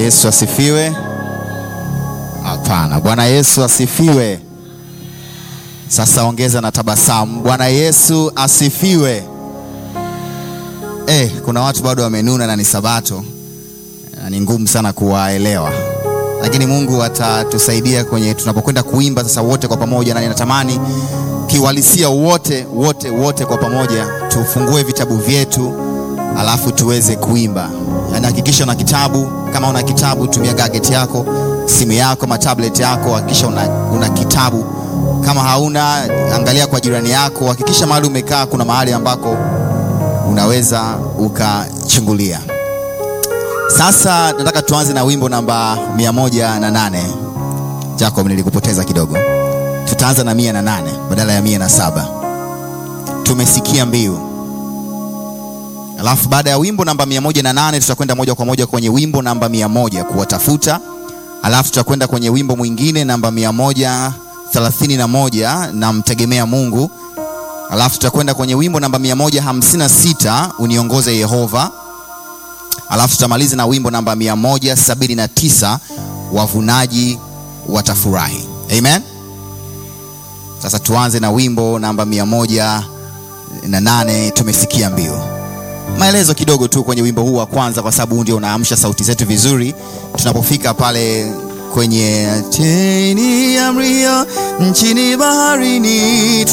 Yesu asifiwe. Hapana, Bwana Yesu asifiwe. Sasa ongeza na tabasamu. Bwana Yesu asifiwe. Eh, kuna watu bado wamenuna na ni Sabato na ni ngumu sana kuwaelewa, lakini Mungu atatusaidia kwenye tunapokwenda kuimba sasa wote kwa pamoja, na ninatamani kiuhalisia wote wote wote kwa pamoja tufungue vitabu vyetu alafu tuweze kuimba. Yaani hakikisha una kitabu, kama una kitabu tumia gadget yako, simu yako, matablet yako, hakikisha una, una kitabu. Kama hauna, angalia kwa jirani yako, hakikisha mahali umekaa kuna mahali ambako unaweza ukachungulia. Sasa nataka tuanze na wimbo namba mia moja na nane. Jacob, nilikupoteza kidogo. Tutaanza na mia na nane badala ya mia na saba. Tumesikia mbiu Alafu baada ya wimbo namba mia moja na nane tutakwenda moja kwa moja kwenye wimbo namba mia moja kuwatafuta. Alafu tutakwenda kwenye wimbo mwingine namba mia moja thelathini na moja na mtegemea Mungu. Alafu tutakwenda kwenye wimbo namba mia moja hamsini na sita uniongoze Yehova. Alafu tutamaliza na wimbo namba mia moja sabini na tisa wavunaji watafurahi. Amen. Sasa tuanze na wimbo namba mia moja na nane tumesikia mbiu maelezo kidogo tu kwenye wimbo huu wa kwanza, kwa sababu ndio unaamsha sauti zetu vizuri tunapofika pale kwenye chini ya mrio nchini baharini.